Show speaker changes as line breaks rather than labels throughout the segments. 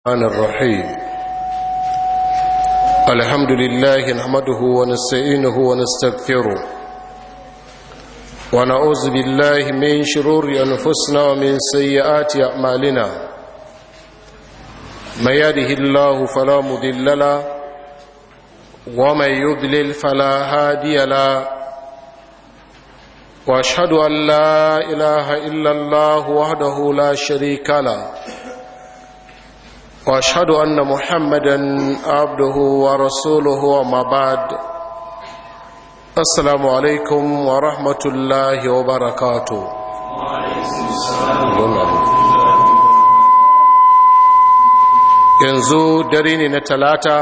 الرحمن الرحيم الحمد لله نحمده ونستعينه ونستغفره ونعوذ بالله من شرور أنفسنا ومن سيئات أعمالنا من يهده الله فلا مضل له ومن يضلل فلا هادي له واشهد ان لا اله الا الله وحده لا شريك له واشهد ان محمدا عبده ورسوله وما بعد السلام عليكم ورحمه الله وبركاته yanzu dare ne na talata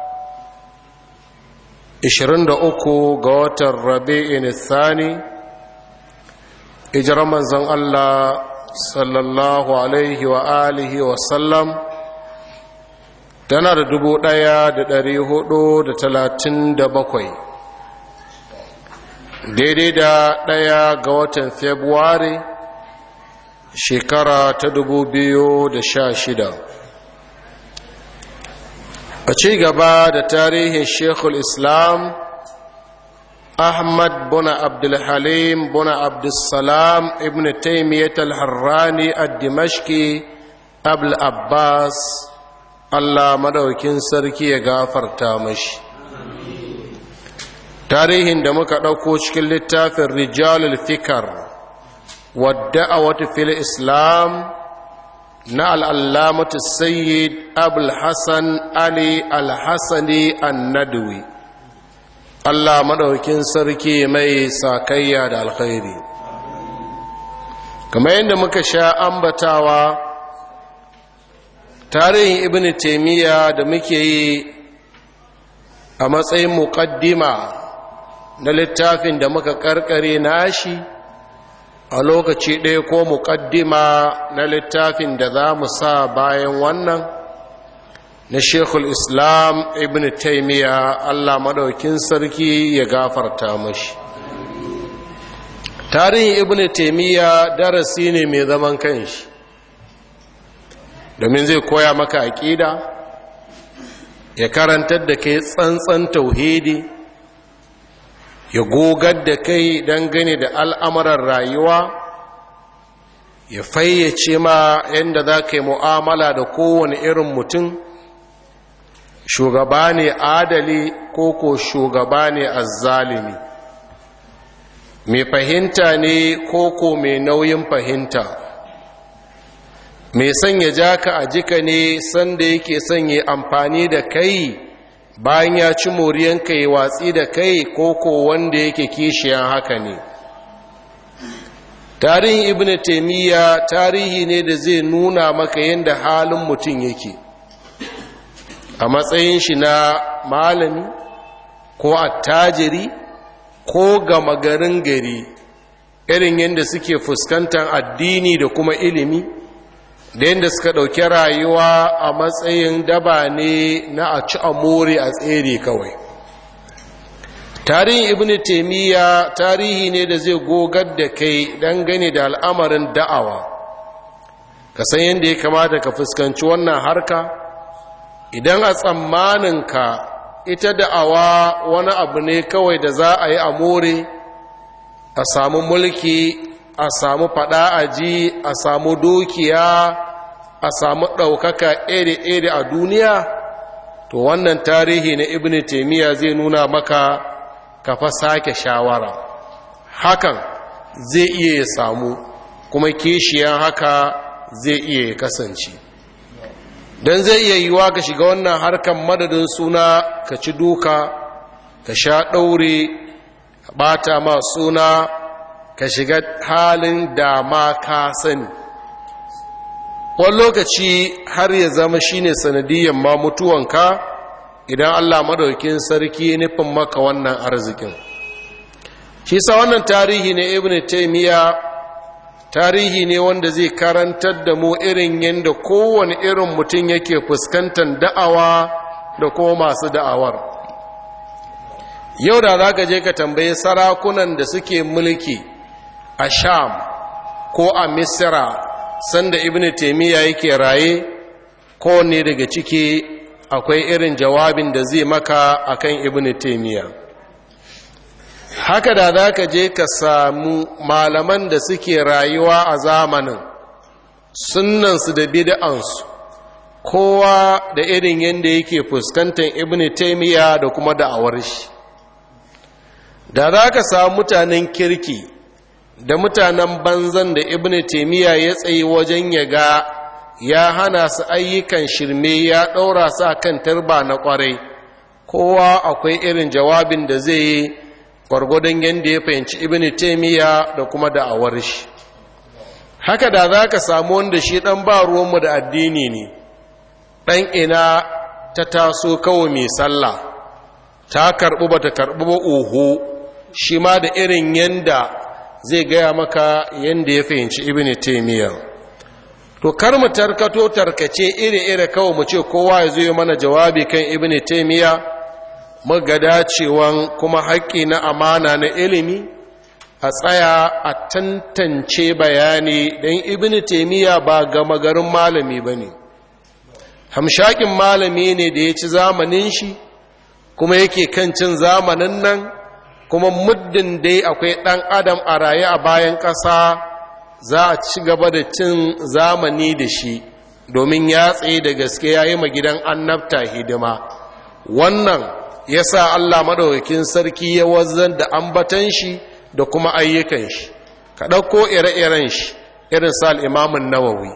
23 ga watan rabi'in thani ijirar manzon Allah sallallahu alaihi wa alihi wa sallam tana da dubu ɗaya da ɗari hudu da talatin da bakwai daidai da ɗaya ga watan februari shekara ta dubu biyu da sha shida a ci gaba da tarihin shekul islam ahmad buna abdulhalim buna abdulsalam ibn taimiyyat al-harrani ad-dimashki abul abbas Allah madaukin sarki ya gafarta mashi tarihin da muka ɗauko cikin littafin rijalul fikar wadda a wata fil islam na al'allamatu sayyid abul hassan ali al-hassani annadwi Allah madaukin sarki mai sakayya da alkhairi kamar yadda muka sha ambatawa tarihin ibn taimiyya da muke yi a matsayin muƙaddima na littafin da muka karkare nashi a lokaci ɗaya ko muƙaddima na littafin da za mu sa bayan wannan na shekul islam ibn taimiyya allah maɗaukin sarki ya gafarta mashi tarihin ibn taimiyya darasi ne mai zaman kanshi domin zai koya maka aƙida ya karantar da kai tsantsan tauhidi ya gogar da kai dangane da al'amuran rayuwa ya fayyace ma yadda za ka yi mu'amala da kowane irin mutum shugaba ne adali ko ko shugaba ne azzalimi mai fahimta ne ko ko mai nauyin fahimta mai sanya jaka a jika ne sanda yake sanya amfani da kai bayan ya ci moriyanka ya watsi da kai koko wanda yake kishiyan haka ne tarihin ibn taimiyya tarihi ne da zai nuna maka yadda halin mutum yake a matsayin shi na malami ko attajiri ko gama garin gari irin yadda suke fuskantar addini da kuma ilimi da yadda suka ɗauki rayuwa a matsayin daba ne na a ci amore a tsere kawai tarihin ibn taimiyya tarihi ne da zai gogar da kai dangane da al'amarin da'awa ka san yadda ya kamata ka fuskanci wannan harka idan a tsammaninka ita da'awa wani abu ne kawai da za a yi amore a samu mulki a samu fada aji a samu dukiya a samu ɗaukaka iri-iri a duniya to wannan tarihi na ibn taimiyya zai nuna maka kafa sake shawara hakan zai iya ya samu kuma kishiyan haka zai iya ya kasance don zai iya yiwa ka shiga wannan harkan madadin suna ka ci duka ka sha ɗaure ɓata ma suna ka shiga halin da ma ka sani wani lokaci har ya zama shine sanadiyyar ma mutuwanka idan allah madaukin sarki nufin maka wannan arzikin shi sa wannan tarihi ne ibn taimiyya tarihi ne wanda zai karantar da mu irin yadda kowane irin mutum yake fuskantar da'awa da kuma masu da'awar yau da za ka je ka tambayi sarakunan da suke mulki a sham ko a misira sanda ibn taimiyya yake raye kowanne daga ciki akwai irin jawabin da zai maka akan ibn taimiyya haka da za ka je ka samu malaman da suke rayuwa a zamanin sunansu da bid'ansu kowa da irin yadda yake fuskantar ibn taimiyya da kuma da'awar shi da za ka samu mutanen kirki da mutanen banzan da ibn taimiyya ya tsaye wajen ya ga ya hana su ayyukan shirme ya ɗaura su kan tarba na ƙwarai kowa akwai irin jawabin da zai yi gwargwadon yadda ya fahimci ibn taimiyya da kuma da'awar shi haka da za ka samu wanda shi ɗan ba ruwanmu da addini ne ɗan ina ta taso kawai mai sallah ta karɓi ba ta karɓi ba oho shi ma da irin yanda zai gaya maka yanda ya fahimci ibn taimiyya to kar mu tarkato tarkace iri-iri kawai mu ce kowa ya zo mana jawabi kan ibn taimiyya mu ga dacewan kuma haƙƙi na amana na ilimi a tsaya a tantance bayani don ibn taimiyya ba gama garin malami ba ne hamshakin malami ne da ya ci zamanin shi kuma yake kan cin zamanin nan kuma muddin dai akwai ɗan adam a raye a bayan ƙasa za a ci gaba da cin zamani da shi domin ya tsaye da gaske ya yi gidan annabta hidima wannan ya sa allah maɗaukakin sarki ya wazan da ambatan shi da kuma ayyukan shi ka ɗauko ire-iren shi irin sa al'imamun nawawi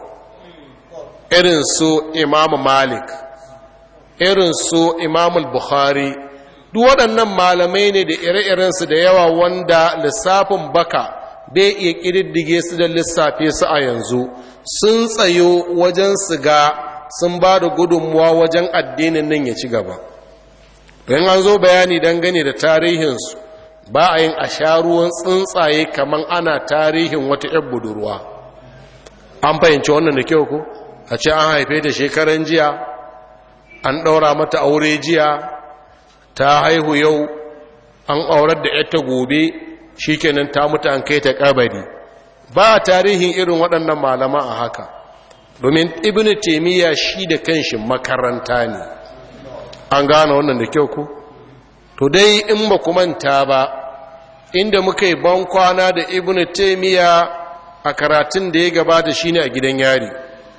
irin su imamu malik irin su imamul bukhari duk waɗannan malamai ne da ire-irensu da yawa wanda lissafin baka bai iya ƙididdige su da lissafe su a yanzu sun tsayo wajen su ga sun ba da gudunmuwa wajen addinin nan ya ci gaba don an zo bayani dangane da tarihinsu ba a yin a sha ruwan tsuntsaye kamar ana tarihin wata 'yan budurwa an fahimci wannan da kyau ko a ce an haife ta shekaran jiya an ɗaura mata aure jiya ta haihu yau an aurar da yata gobe shikenan ta mutu an kai ta kabari ba tarihin irin waɗannan malama a haka domin ibn taimiyya shi da kanshi makaranta ne an gane wannan da kyau ku to dai in ba ku manta ba inda muka yi ban kwana da ibn taimiyya a karatun da ya gabata shine a gidan yari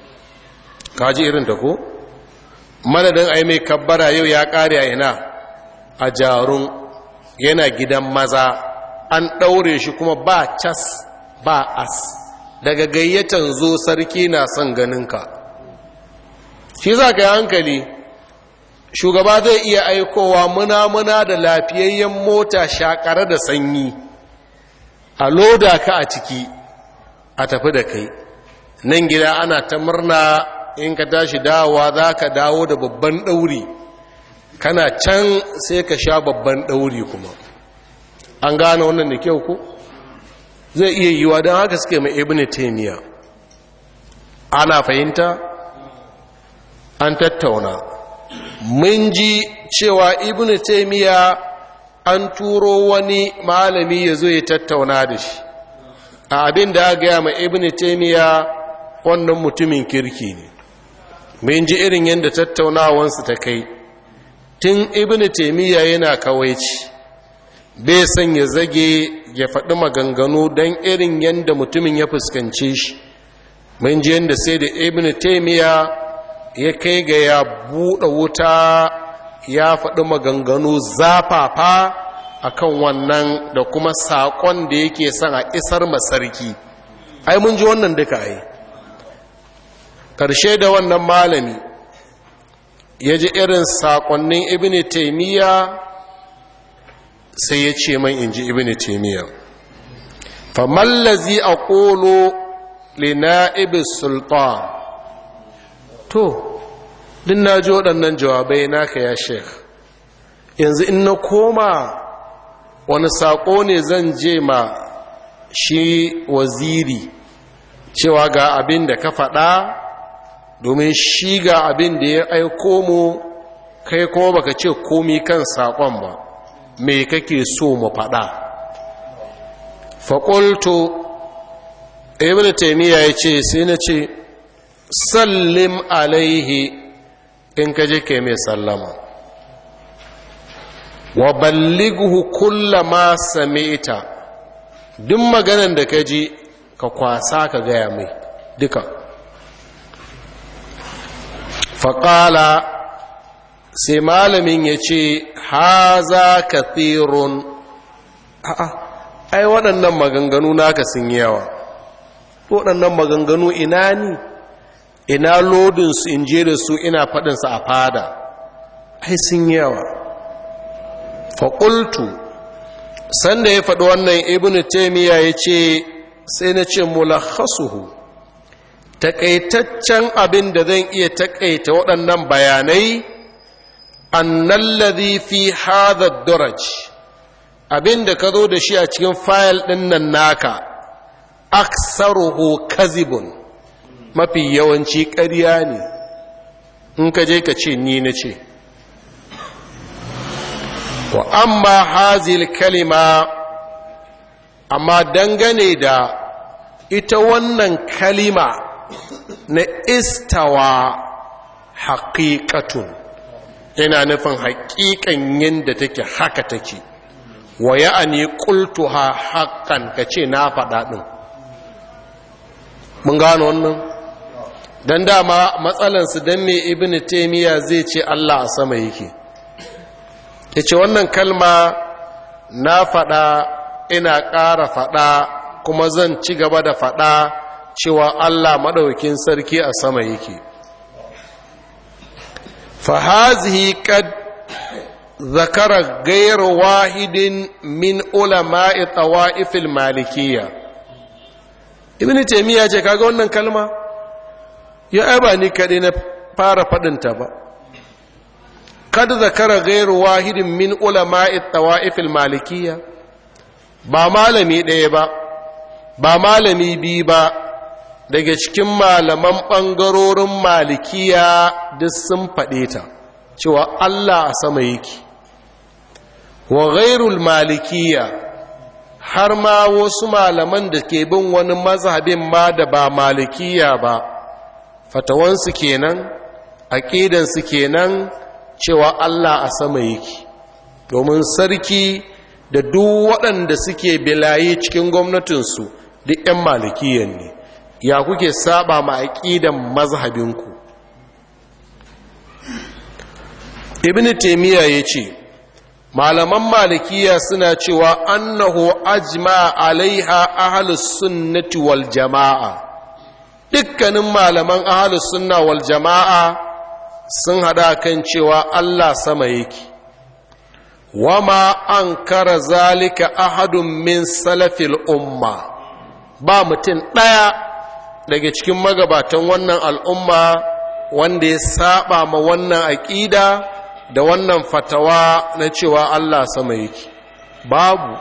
kaji irin ta ko madadin ai mai kabbara yau ya kare a ina a jarun yana gidan maza an ɗaure shi kuma ba cas ba as daga gayyatan zo sarki na son ganinka shi za ka yi hankali shugaba zai iya aikowa muna-muna da lafiyayyen mota shakare da sanyi a loda ka a ciki a tafi da kai nan gida ana ta murna in ka tashi dawowa za ka dawo da babban ɗauri kana can sai ka sha babban ɗauri kuma an gane wannan da kyau ku zai iya yiwa don haka suke mai ibn taimiyya ana fahimta an tattauna mun ji cewa ibn taimiyya an turo wani malami ya zo ya tattauna da shi a abin da aka gaya ma ibn taimiyya wannan mutumin kirki ne mun ji irin yadda tattaunawansu ta kai tun ibn taimiyya yana kawaici bai son ya zage ya faɗi maganganu don irin yadda mutumin ya fuskance shi mun ji yadda sai da ibn taimiyya ya kai ga ya buɗe wuta ya faɗi maganganu zafafa akan wannan da kuma saƙon da yake son a isar masarki ai mun ji wannan duka ai ƙarshe da wannan malami ya ji irin saƙonnin ibn taimiyya sai ya ce man in ji ibn taimiyya famallazi a ƙolo lina'ibis sultan to din na ji waɗannan jawabai naka ya sheikh yanzu in na koma wani saƙo ne zan je ma shi waziri cewa ga abin da ka faɗa domin shi ga abin da ya aiko mu kai kuma baka ce komi kan saƙon ba me kake so mu faɗa faƙulto ibn taimiyya ya ce sai na ce sallim alaihi in ka je ka mai sallama wa ballighu kulla ma sami'ta duk maganan da ka ji ka kwasa ka gaya mai duka faƙala sai malamin ya ce haza kathirun a'a ai waɗannan maganganu naka sun yawa waɗannan maganganu ina ni ina lodinsu in je da su ina faɗinsu a fada ai sun yawa faƙultu sanda ya faɗi wannan ibn taimiyya ya ce sai na ce mulakhasuhu taƙaitaccen abin da zan iya taƙaita waɗannan bayanai annallazi fi hadha duraj abin da ka zo da shi a cikin fayil ɗin nan naka aksaruhu kazibun mafi yawanci ƙarya ne in ka je ka ce ni na ce wa amma hazil kalima amma dangane da ita wannan kalima na istawa haƙiƙatun yana nufin haƙiƙan yadda take haka take wa ya'ani qultuha haqqan kace na faɗa ɗin mun gano wannan dan dama matsalan su dan me ibnu taymiya zai ce Allah a sama yake yace wannan kalma na faɗa ina ƙara faɗa kuma zan ci gaba da faɗa cewa Allah madaukakin sarki a sama yake fa hazihi qad ذكر غير واحد من علماء طوائف المالكية ابن تيمية ce kaga wannan kalma ya aba ni kade na fara fadin ta ba kad zakara ghairu wahidin min ulama'i tawaif al-malikiyya ba malami ɗaya ba ba malami bi ba daga cikin malaman ɓangarorin malikiya duk sun faɗe ta cewa Allah a sama yake wa ghairul malikiya har ma wasu malaman da ke bin wani mazhabin ma da ba malikiya ba fatawansu kenan aƙidansu kenan cewa Allah a sama yake domin sarki da duk waɗanda suke bilaye cikin gwamnatinsu duk 'yan malikiyan ne ya kuke saba ma aƙidan mazhabinku ibn taimiyya ya ce malaman malikiya suna cewa annahu ajma alaiha ahlus sunnati wal jama'a dukkanin malaman ahlus sunna wal jama'a sun hada kan cewa Allah sama yake wama ankara zalika ahadun min salafil umma ba mutum ɗaya daga cikin magabatan wannan al'umma wanda ya saba ma wannan aƙida da wannan fatawa na cewa Allah sama yake babu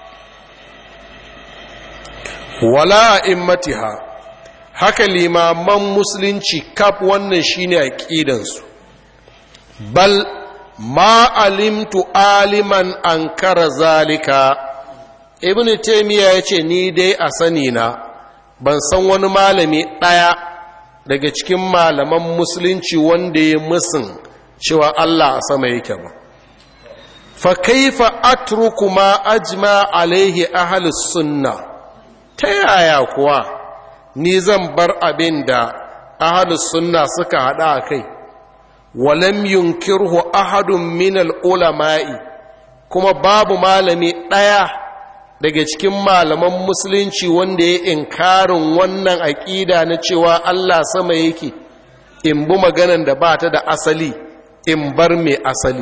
wala immatiha haka limaman musulunci kaf wannan shine aqidansu bal ma alimtu aliman ankara zalika ibnu taymiya yace ni dai a sani na ban san wani malami daya daga cikin malaman musulunci wanda ya musun cewa Allah a sama yake ba fa kaifa atruku ma ajma alaihi ahlus sunna ta yaya kuwa ni zan bar abin da ahlus sunna suka hada a kai walam yunkirhu ahadun min ulama'i kuma babu malami ɗaya daga cikin malaman musulunci wanda ya inkarin wannan aƙida na cewa Allah sama yake in bi maganan da ba ta da asali in bar mai asali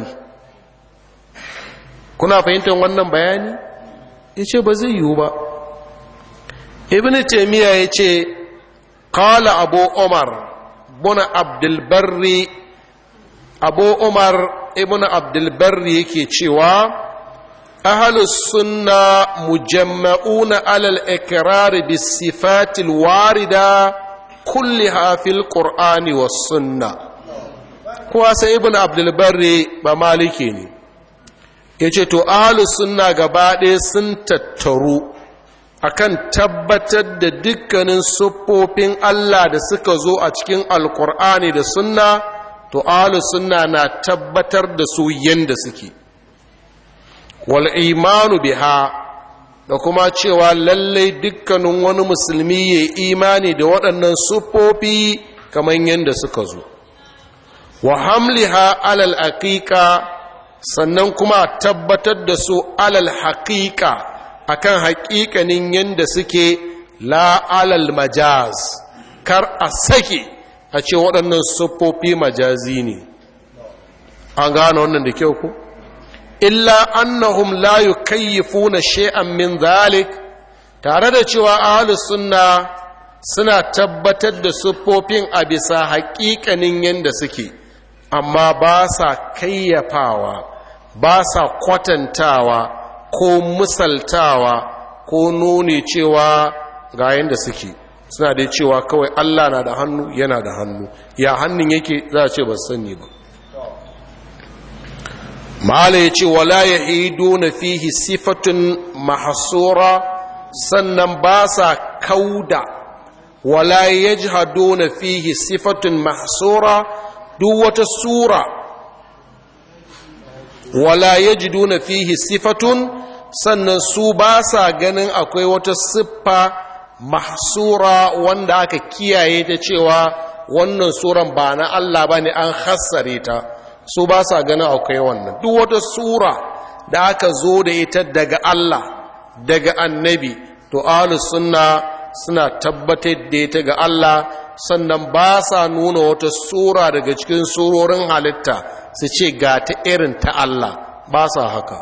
kuna fahimtar wannan bayani ya ce ba zai yiwu ba ibn taimiyya ya ce kala abu umar buna abdulbarri abu umar ibn abdulbarri yake cewa ahalus sunna mujamma'una alal ikrar bis sifatil warida kulliha fil qur'ani was sunnah kuwa sai ibn abdulbarri ba maliki ne ya ce to ahalus sunna gaba ɗaya sun tattaru akan tabbatar da dukkanin siffofin Allah da suka zo a cikin alkur'ani da sunna to ahlus sunna na tabbatar da su yanda suke wal imanu biha da kuma cewa lallai dukkanin wani musulmi ya imani da waɗannan siffofi kamar yadda suka zo wa hamliha alal aqiqa sannan kuma tabbatar da su alal haqiqa akan haƙiƙanin yadda suke la alal majaz kar a sake a ce waɗannan siffofi majazi ne an gane wannan da kyau ku illa annahum la yukayyifuna shay'an min zalik tare da cewa ahlus sunna suna tabbatar da siffofin a bisa haƙiƙanin yadda suke amma ba sa kayyafawa ba sa kwatantawa ko misaltawa ko nuni cewa ga yadda suke suna da cewa kawai Allah na da hannu yana da hannu ya hannun yake za a ce ba sani ba mala ya ce wala ya hido na fihi sifatun mahasura sannan ba sa kauda wala ya jihado na fihi sifatun mahasura duk wata sura wala ya jido na fihi sifatun sannan su ba sa ganin akwai wata siffa mahsura wanda aka kiyaye ta cewa wannan suran ba na Allah ba ne an hassare ta su ba sa ganin akwai wannan duk wata sura da aka zo da ita daga Allah daga annabi to ahlus sunna suna tabbatar da ita ga Allah sannan ba sa nuna wata sura daga cikin surorin halitta su ce ga ta irin ta Allah ba sa haka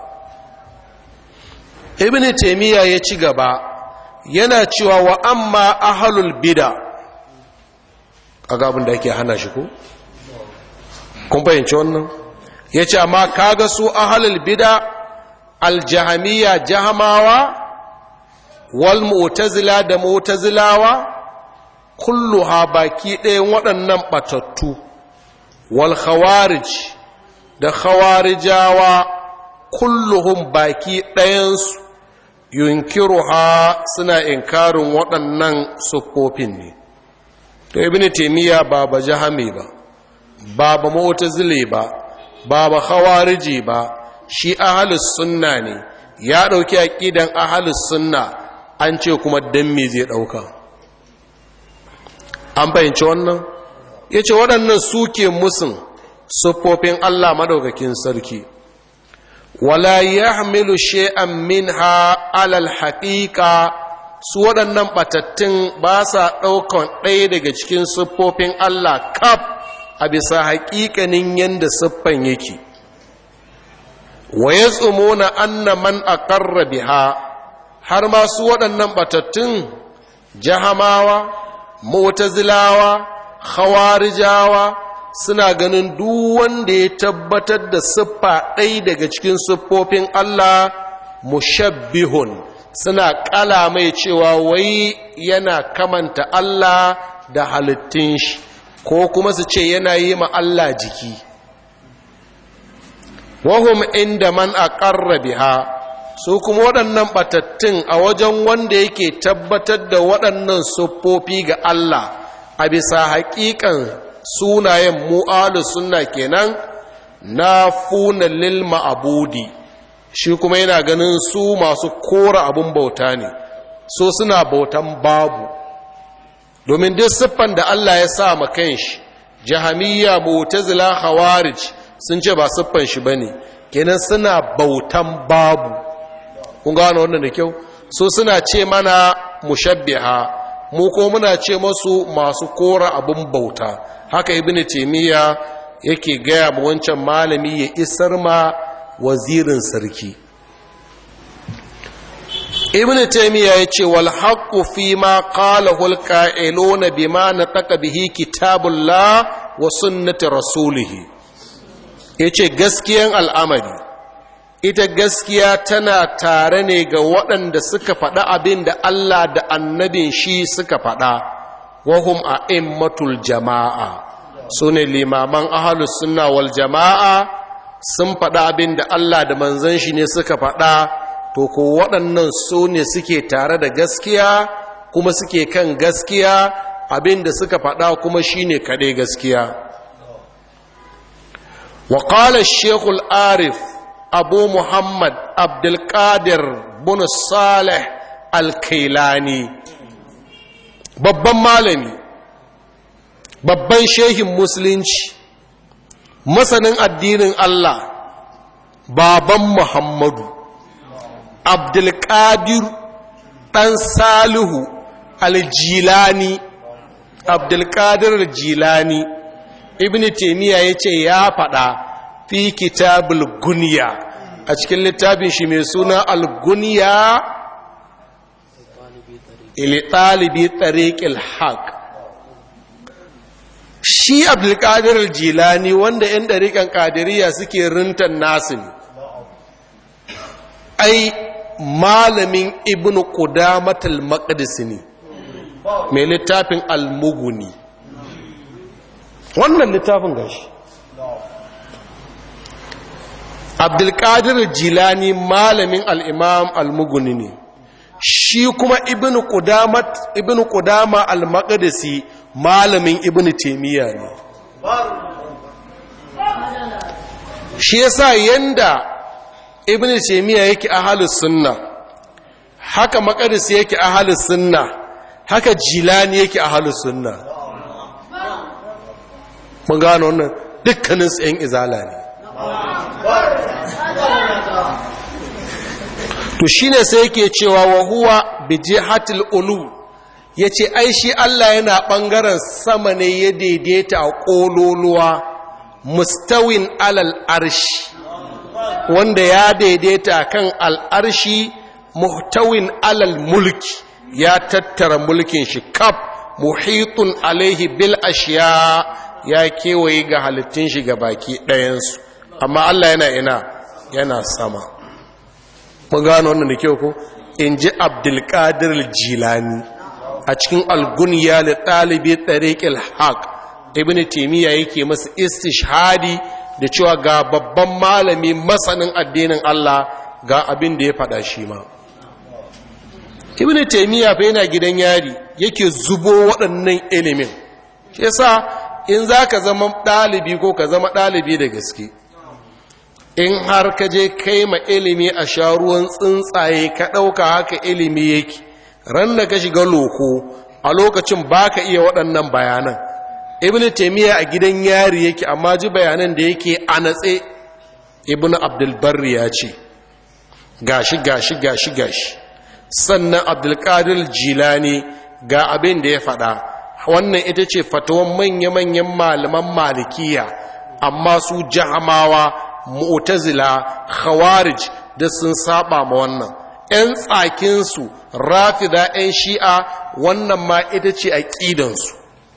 ibn taymiya ya ci gaba yana cewa wa amma ahlul bid'a kaga abin da ake hana shi ko kun fahimci wannan ya ce amma kaga su ahalul bida aljahamiya jahamawa wal mu'tazila da mu'tazilawa kulluha baki ɗayan waɗannan ɓatattu wal khawarij da khawarijawa kulluhum baki ɗayansu yunkiruha suna inkarin waɗannan siffofin ne to ibn taymiya ba ba jahami ba ba ba mu'tazili ba ba ba khawariji ba shi ahlus sunna ne ya dauki aqidan ahlus sunna an ce kuma dan me zai dauka an fahimci wannan yace waɗannan suke musun siffofin Allah madaukakin sarki wala yahmilu shay'an minha ala al-haqiqa su waɗannan batattun ba sa ɗaukan ɗaya daga cikin siffofin Allah kaf a bisa haƙiƙanin yadda siffan yake wa ya na anna man aqarra biha har ma su waɗannan batattun jahamawa mu'tazilawa khawarijawa suna ganin duk wanda ya tabbatar da siffa ɗaya daga cikin siffofin Allah mushabbihun suna ƙala mai cewa wai yana kamanta Allah da halittun shi ko kuma su ce yana yi ma Allah jiki wahum inda man aqarra biha su kuma waɗannan batattun a wajen wanda yake tabbatar da waɗannan siffofi ga Allah a bisa haƙiƙan sunayen mu'alu sunna kenan na funa lil ma'abudi shi kuma yana ganin su masu kora abun bauta ne so suna bautan babu domin duk siffan da Allah ya sa ma kanshi jahamiyya mu'tazila khawarij sun ce ba siffan shi bane kenan suna bautan babu kun gano wannan da kyau so suna ce mana mushabbiha mu ko muna ce masu masu kora abun bauta haka ibnu taymiya yake gaya ma wancan malami ya isar ma wazirin sarki ibn taymiya yace wal haqqu fi ma qalahu al qa'iluna bima nataqa bihi kitabullah wa sunnati rasulih yace gaskiyan al'amari ita gaskiya tana tare ne ga waɗanda suka faɗa abin da Allah da annabin shi suka faɗa wahum a'immatul jama'a sune limaman ahlus sunna wal jama'a sun faɗa abin da Allah da manzon shi ne suka faɗa to ko waɗannan su ne suke tare da gaskiya kuma suke kan gaskiya abin da suka faɗa kuma shi ne kaɗai gaskiya وقال الشيخ العارف أبو محمد عبد القادر بن صالح الكيلاني babban malami babban shehin musulunci masanin addinin Allah baban Muhammadu Abdulkadir ɗan Salihu aljilani Abdulkadir aljilani Ibn Taymiyyah ya ce ya faɗa fi kitabul gunya a cikin littafin shi mai suna al-gunya ili ɗalibi tariqil haq shi abdulkadir jilani wanda 'yan ɗariƙan ƙadiriya suke rintan nasu ne ai malamin ibn qudamatul maqdis ne mai littafin almuguni wannan littafin gashi abdulkadir jilani malamin al'imam almuguni ne shi kuma ibn qudama al-maqdisi malamin ibn taimiyya ne shi yasa yanda ibn taimiyya yake ahalus sunna haka maqdis yake ahalus sunna haka jilani yake ahalus sunna mun gano wannan dukkanin su yan izala ne to shine sai yake cewa wa huwa bi jihatil ulu yace ai shi Allah yana bangaren sama ne ya daidaita a kololuwa mustawin alal arshi wanda ya daidaita kan al'arshi muhtawin alal mulki ya tattara mulkin shi kaf muhitun alaihi bil ashiya ya kewaye ga halittun shi ga baki ɗayansu amma Allah yana ina yana sama mun gano wannan da kyau ko in ji abdulkadir jilani a cikin alguniya da ɗalibi tsariƙil haq ibn taimiyya yake masa istishhadi da cewa ga babban malami masanin addinin Allah ga abin da ya faɗa shi ma ibn taimiyya fa yana gidan yari yake zubo waɗannan ilimin shi yasa in za ka zama ɗalibi ko ka zama ɗalibi da gaske in har ka je kai ma ilimi a sha ruwan tsuntsaye ka ɗauka haka ilimi yake ran da ka shiga loko a lokacin ba ka iya waɗannan bayanan ibn taimiyya a gidan yari yake amma ji bayanan da yake a natse ibn abdulbarri ya ce gashi gashi gashi gashi sannan abdulkadir jilani ga abin da ya faɗa wannan ita ce fatawan manya-manyan malaman malikiya amma su jahamawa mu'tazila khawarij da sun saba ma wannan ‘yan tsakinsu rafida ‘yan shi'a wannan ma ita ce aƙidansu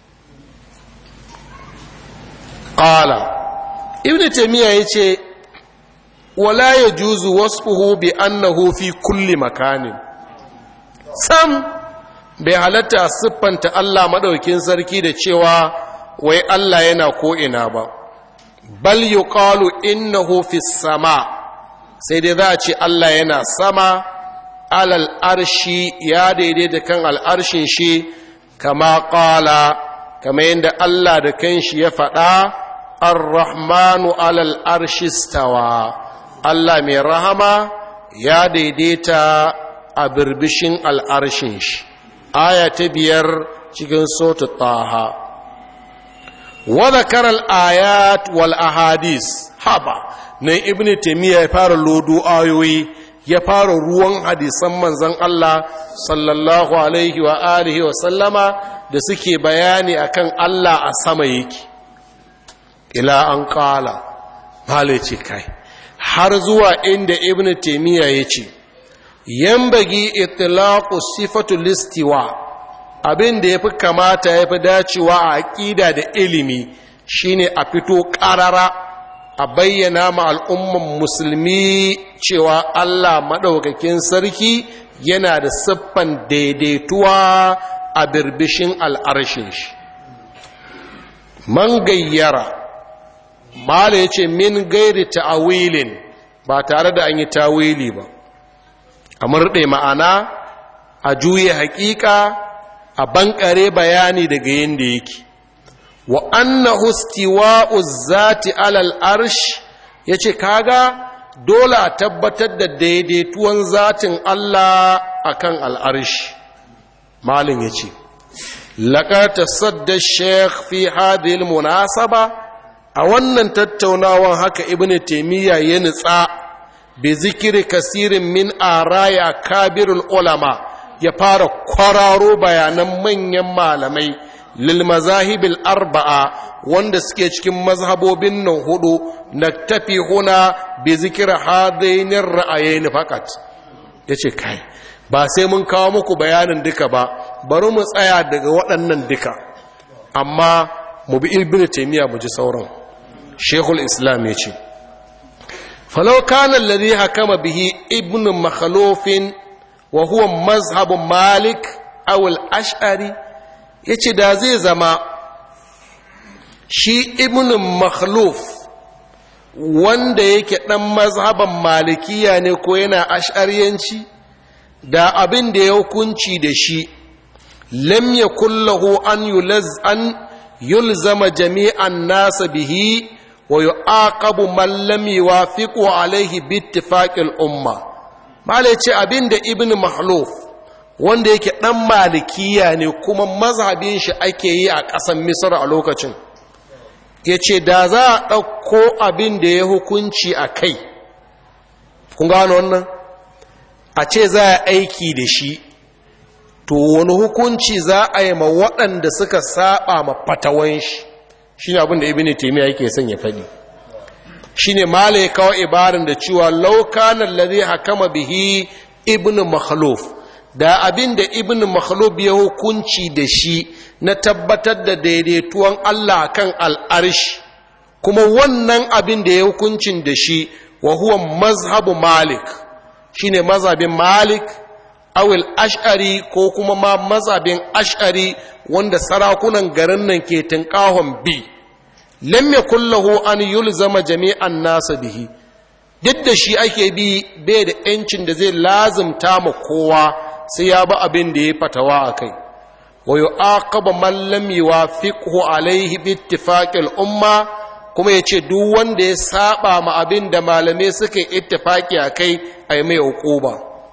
ƙala ibn taimiyya ya ce wala ya juzu wasu bi annahu fi kulli makanin sam bai halatta siffanta Allah maɗaukin sarki da cewa wai Allah yana ko'ina ba bal yi ƙalu innahu fi sama sai dai za a ce Allah yana sama alal arshi ya daidaita kan al'arshin shi kama ƙala kama yadda Allah da kanshi ya faɗa ar-rahmanu alal arshi stawa Allah mai rahama ya daidaita a birbishin al'arshin shi aya ta biyar cikin sotu taha wadda karal ayat wal ahadis haba na ibn taimiyya ya fara lodo ayoyi ya fara ruwan hadisan manzan Allah sallallahu alaihi wa alihi wa sallama da suke bayani akan Allah a sama yake ila an kala ce kai har zuwa inda ibn taimiyya ya ce yambagi itlaqu sifatu listiwa abin da yafi kamata yafi dacewa a aqida da ilimi shine a fito qarara a bayyana ma al'umman musulmi cewa Allah madaukakin sarki yana da siffan daidaituwa a birbishin al'arshin shi man gayyara mala yace min gairi ta'awilin ba tare da an yi tawili ba a murɗe ma'ana a juye haƙiƙa a bankare bayani daga yadda yake wa annahu istiwa'u zati alal arsh yace kaga dole a tabbatar da daidaituwan zatin Allah akan al'arsh malin yace laqad tasadda shaykh fi hadhihi munasaba a wannan tattaunawan haka ibnu taymiya ya nutsa bi zikiri kasirin min araya kabirul ulama ya fara kwararo bayanan manyan malamai lil mazahibil arba'a wanda suke cikin mazhabobin nan hudu na tafi huna bi zikir hadainin ra'ayaini fakat yace kai ba sai mun kawo muku bayanin duka ba bari mu tsaya daga waɗannan duka amma mu bi ibnu taymiya mu ji sauran shekul islam yace فلو كان الذي حكم به ابن مخلوف وهو مذهب مالك أو الأشعري yace da zai zama shi ibn makhluf wanda yake ɗan mazhaban malikiya ne ko yana ash'ariyanci da abin da ya hukunci da shi lam yakullahu an yulaz an yulzama jami'an nasa bihi wa yu'aqabu man lam yuwafiqu alayhi bi ittifaqil umma mala ce abinda ibn mahluf wanda yake dan malikiya ne kuma mazhabin shi ake yi a ƙasar misr a lokacin yace da za a ɗauko abin da ya hukunci a kai kun gano wannan a ce za a aiki da shi to wani hukunci za a yi ma waɗanda suka saba ma fatawan shi shi ne abinda ibini taimiyya yake son ya faɗi shi ne mala ya kawo ibarin da cewa laukanan lare hakama bihi ibn makhluf da abin da ibn makhluf ya hukunci da shi na tabbatar da daidaituwan Allah kan al'arshi kuma wannan abin da ya hukuncin da shi wa huwa mazhabu malik shi ne mazhabin malik awil ash'ari ko kuma ma mazhabin ash'ari wanda sarakunan garin nan ke tinkahon bi lam yakul lahu an yulzama jami'an nasa bihi duk da shi ake bi bai da yancin da zai lazimta ma kowa sai ya ba abin da ya fatawa a kai wa yu'aqaba man lam yuwafiqhu alayhi bi ittifaqil umma kuma yace duk wanda ya saba ma abin da malamai suka yi ittifaki a kai ai mai uquba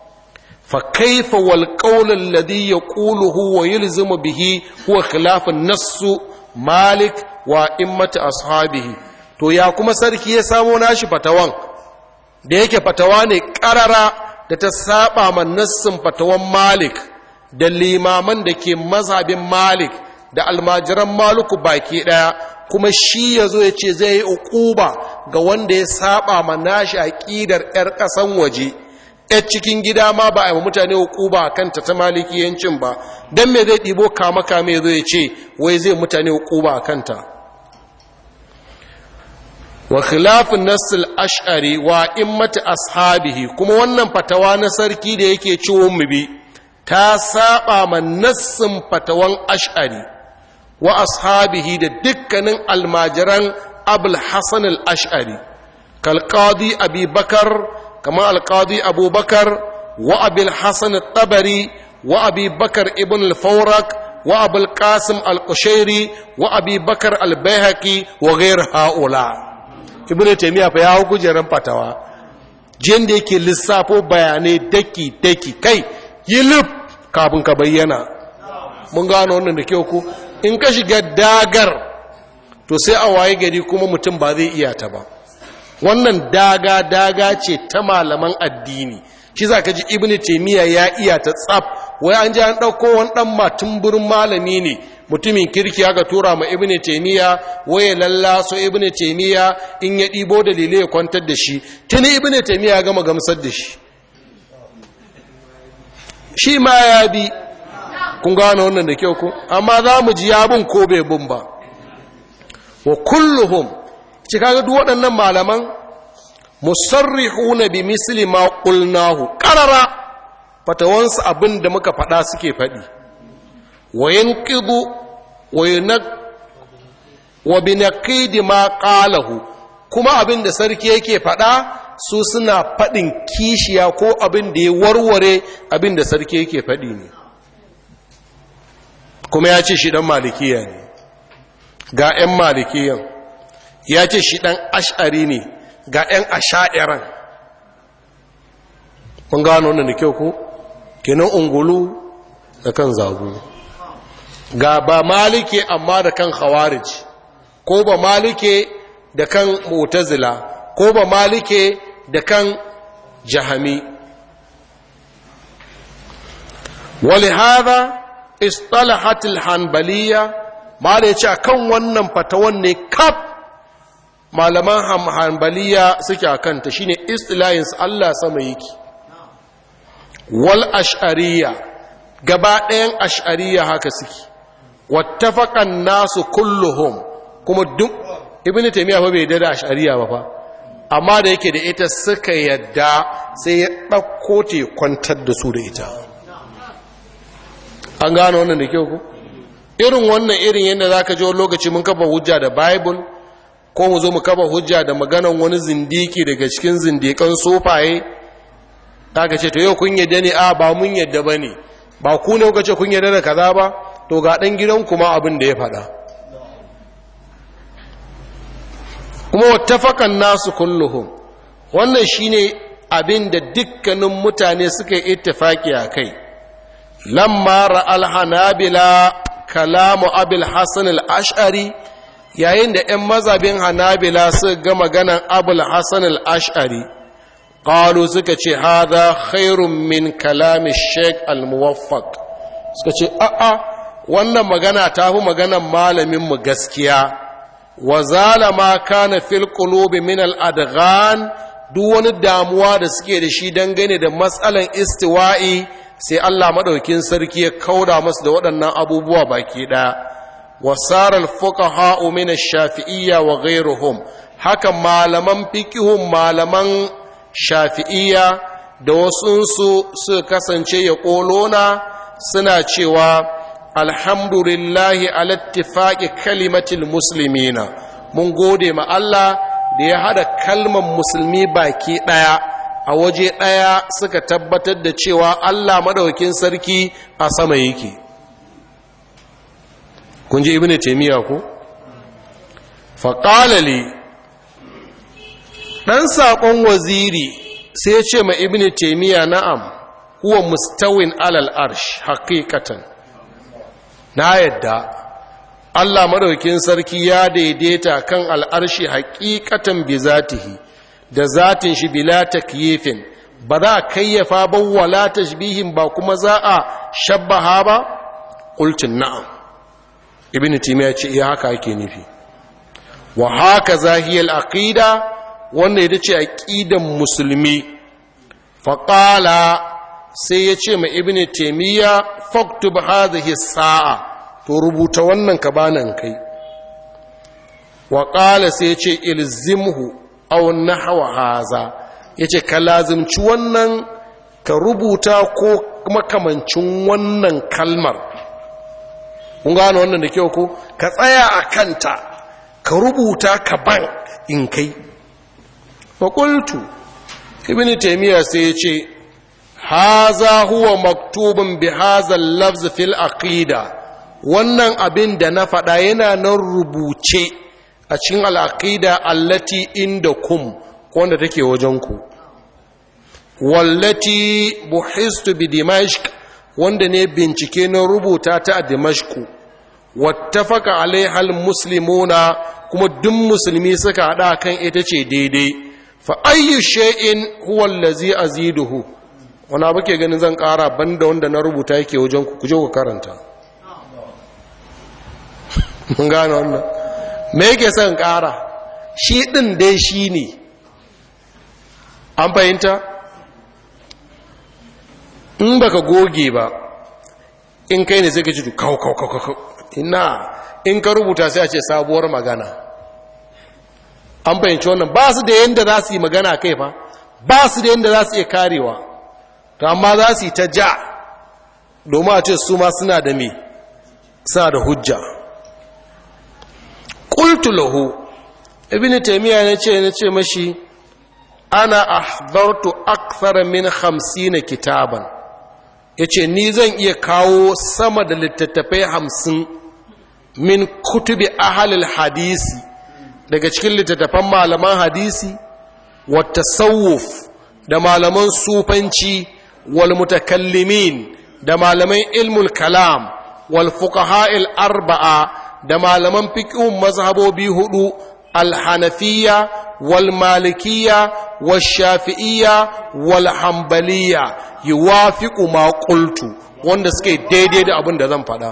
فكيف والقول الذي يقوله ويلزم به هو خلاف النص مالك وإمة أصحابه to ya kuma sarki ya samo nashi fatawan da yake fatawa ne ƙarara da ta saba ma nassin fatawan malik da limaman da ke mazhabin malik da almajiran maluku baki ɗaya kuma shi ya zo ya ce zai yi uquba ga wanda ya saba ma nashi aƙidar 'yar ƙasan waje yar cikin gida ma ba a yi mutane hukuba a kanta ta malikiyancin ba don me zai ɗibo kama kame zai ce wai zai mutane hukuba a kanta wa khilafin nassil ash'ari wa immati ashabihi kuma wannan fatawa na sarki da yake ciwon mu bi ta saba ma nassin fatawan ash'ari wa ashabihi da dukkanin almajiran abul hasan al-ash'ari kalqadi abi bakar كما القاضي أبو بكر وأبي الحسن الطبري وأبي بكر ابن الفورك وأبو القاسم القشيري وأبي بكر البيهقي وغير هؤلاء ابن تيمية فيهو كجرم فتوى jin da yake lissafo bayanai daki-daki kai yi lif kafin ka bayyana mun gano wannan da kyau ku in ka shiga dagar to sai a waye gari kuma mutum ba zai iya ta ba wannan daga-daga ce ta malaman addini shi za ka ji ibini taimiyya ya iya ta tsaf wai an ji an ɗauko wani ɗan matumburin malami ne mutumin kirki aka tura ma ibini taimiyya waye lallaso ibini taimiyya in ya ɗibo dalilai ya kwantar da shi tuni ibini taimiyya ya gama gamsar da shi shi ma ya bi kun gano wannan da kyau ku amma za mu ji yabin ko bai bin ba wa kulluhum ci kaga duk waɗannan malaman musarrihuna bi misli ma qulnahu qarara fatawansu abin da muka faɗa suke faɗi wa yanqidu wa yunak wa binaqidi ma qalahu kuma abin da sarki yake faɗa su suna faɗin kishiya ko abin da ya warware abin da sarki yake faɗi ne kuma ya ce shi ɗan malikiya ne ga 'yan malikiyan ya ce shi ɗan ash'ari ne ga 'yan asha'iran mun gano wannan da kyau ko kenan ungulu da kan zagu ga ba malike amma da kan khawarij ko ba malike da kan mu'tazila ko ba malike da kan jahami ولهذا اصطلحت الحنبليه ما da yace akan wannan fatawan ne kaf malaman hanbaliya suke akan ta shine istilahin Allah sama yake wal ash'ariyya gaba ɗayan ash'ariyya haka suke wattafaqan nasu kulluhum kuma duk ibnu taymiya fa bai da ash'ariyya ba fa amma da yake da ita suka yadda sai ya ɗauko ta kwantar da su da ita an gano wannan da kyau ku irin wannan irin yadda za ka ji wani lokaci mun kafa hujja da bible ko mu zo mu kafa hujja da maganan wani zindiki daga cikin zindikan sofaye ta ka ce to yau kun yadda ne a ba mun yadda ba ne ba ku ne kuka ce kun yadda da kaza ba to ga ɗan gidan kuma abin da ya faɗa kuma wattafakan nasu kulluhum wannan shine abin da dukkanin mutane suka yi ittifaki a kai lamma ra'al hanabila kalamu abil hasan al-ash'ari yayin da 'yan mazabin hanabila suka ga maganan abul hasan al-ash'ari qalu suka ce hadha khairun min kalami sheikh al-muwaffaq suka ce a'a wannan magana ta fi maganan malamin mu gaskiya wa zalama kana fil qulubi min al-adghan duk wani damuwa da suke da shi dangane da matsalan istiwa'i sai Allah maɗaukin sarki ya kauda masu da waɗannan abubuwa baki ɗaya wasarar fuqaha min ash-shafi'iyya wa ghayruhum haka malaman fiqhun malaman shafi'iyya da wasunsu su kasance ya ƙolona suna cewa alhamdulillahi ala ittifaqi kalimatil muslimina mun gode ma Allah da ya hada kalmar musulmi baki ɗaya a waje ɗaya suka tabbatar da cewa Allah maɗaukin sarki a sama yake kun ji ibn taimiyya ku faƙalali ɗan saƙon waziri sai ce ma ibn taimiyya na'am huwa mustawin alal arsh haƙiƙatan na yadda Allah maɗaukin sarki ya daidaita kan al'arshi haƙiƙatan bi zatihi da zatin shi bila takyifin ba za a kayyafa ba wala tashbihin ba kuma za a shabbaha ba qultin na'am ibnu timiya ce iya haka ake nufi wa haka zahiyal aqida wannan ita ce aqidan musulmi fa qala sai ya ce ma ibnu timiya faktub hadhihi sa'a to rubuta wannan ka banan kai wa qala sai ya ce ilzimhu aw nahwa haza yace ka lazimci wannan ka rubuta ko makamancin wannan kalmar kun gano wannan da kyau ko ka tsaya a kanta ka rubuta ka ban in kai fa qultu ibn taymiya sai yace haza huwa maktubun bi hadha al-lafz fil aqida wannan abin da na faɗa yana nan rubuce a cikin al'aƙida allati inda kum wanda take wajenku wallati buhistu bi dimashq wanda ne bincike na rubuta ta a dimashku wattafaka alaihal muslimuna kuma duk musulmi suka haɗa kan ita ce daidai fa ayyu shay'in huwa allazi aziduhu wani abu ke ganin zan ƙara banda wanda na rubuta yake wajenku ku je ku karanta mun gane wannan me yake son ƙara shi ɗin dai shi ne an fahimta in baka goge ba in kai ne sai ka ci kawo kawo kawo kawo ina in ka rubuta sai a ce sabuwar magana an fahimci wannan ba su da yadda za su yi magana kai fa ba su da yadda za su iya karewa to amma za su yi ta ja domin a ce su ma suna da me suna da hujja qultu lahu ibnu taymiya ne ce ne ce mashi ana ahdartu akthar min 50 kitaban yace ni zan iya kawo sama da littattafai 50 min kutubi ahalil hadisi daga cikin littattafan malaman hadisi wa tasawuf da malaman sufanci wal mutakallimin da malaman ilmul kalam wal fuqaha'il arba'a da malaman fiqhun mazhabobi hudu al-hanafiyya wal malikiyya wal shafi'iyya wal hanbaliyya yuwafiqu ma qultu wanda suke daidai da abin da zan faɗa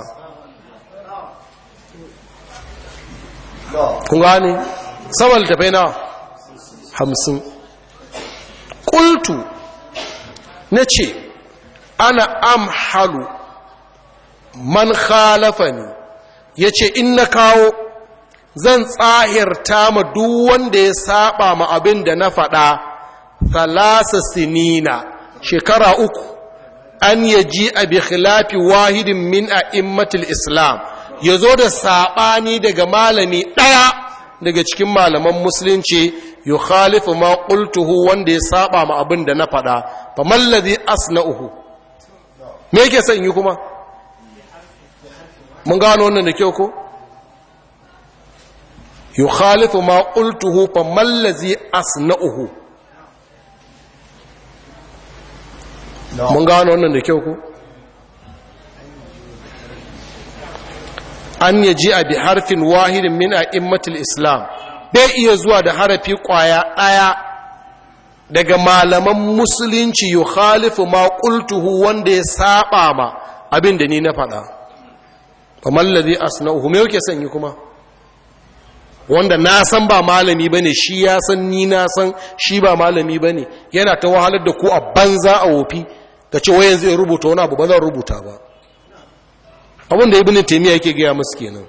kun gane saboda tafai na hamsin ƙultu na ce ana amhalu man khalafani ya ce in na kawo zan tsahirta ma duk wanda ya saba ma abin da na faɗa thalasa sinina shekara uku an yaji a bi khilafi wahidin min a immatul islam ya zo da saɓani daga malami ɗaya daga cikin malaman musulunci yi khalifu ma ƙultuhu wanda ya saba ma abin da na faɗa fa mallazi asna'uhu me yake son yi kuma mun gano wannan da kyau ko yi khalifu ma ƙultuhu fa mallazi asna'uhu mun gano wannan da kyau ko an ya ji a bi harfin wahidin min a immatul islam bai iya zuwa da harafi kwaya ɗaya daga malaman musulunci yi khalifu ma ƙultuhu wanda ya saba ma abin da ni na faɗa ba mallazi asna'uhu me yake sanyi kuma wanda na san ba malami ba ne shi ya san ni na san shi ba malami ba ne yana ta wahalar da ku a banza a wofi da ce wayan zai rubuta wani abu ba zan rubuta ba abinda ibn taymiya yake gaya musu kenan